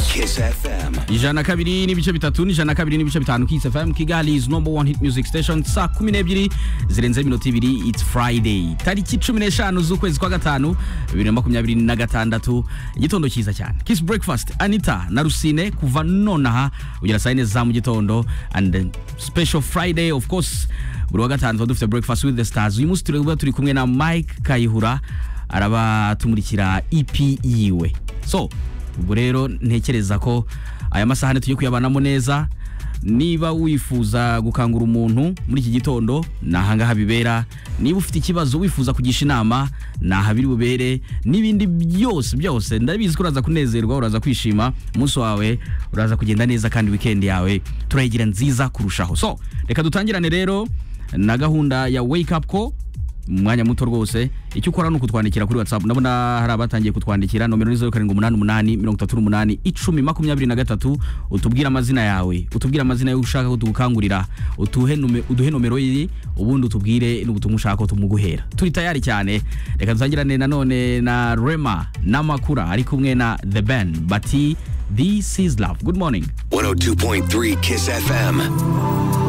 Kiss FM. ijana kabiri n'ibice bitatu n'ijana kabiri n'ibice bitanu Kiss FM Kigali is number one hit music station saa kumi n'ebyiri zirenze iminota ibiri it's Friday tariki cumi n'eshanu z'ukwezi kwa gatanu bibiri na makumyabiri na gatandatu igitondo cyiza cyane Kiss breakfast Anita na Rusine kuva nonaha ugera saa yine za mu gitondo and then special Friday of course buri wa gatanu tuba dufite breakfast with the stars uyu munsi tureba turi kumwe na Mike Kayihura arabatumurikira EP yiwe so ubu rero ntekereza ko aya masahani tujye kuyabanamo neza niba wifuza gukangura umuntu muri iki gitondo ni ahangaha bibera niba ufite ikibazo wifuza kugisha inama ni aha biri bubere n'ibindi byose byose ndabizi ko uraza kunezerwa uraza kwishima umunsi wawe uraza kugenda neza kandi wikendi yawe turayigira nziza kurushaho so reka dutangirane rero na gahunda ya wake up ko umwanya muto rwose icyo ukora ni ukutwandikira kuri whatsapp ndabona hari abatangiye kutwandikira nomero ni zeru karindwi umunani umunani mirongo itatu n'umunani icumi makumyabiri na gatatu utubwire amazina yawe utubwire amazina y'uwo ushaka ko tugukangurira utuhe nume- uduhe nomero ye ubundi utubwire n'ubutumwa ushaka ko tumuguhera turi tayari cyane reka dutangirane nanone na rema n'amakura ari kumwe na the ben bati this is love good morning 102.3 Kiss FM.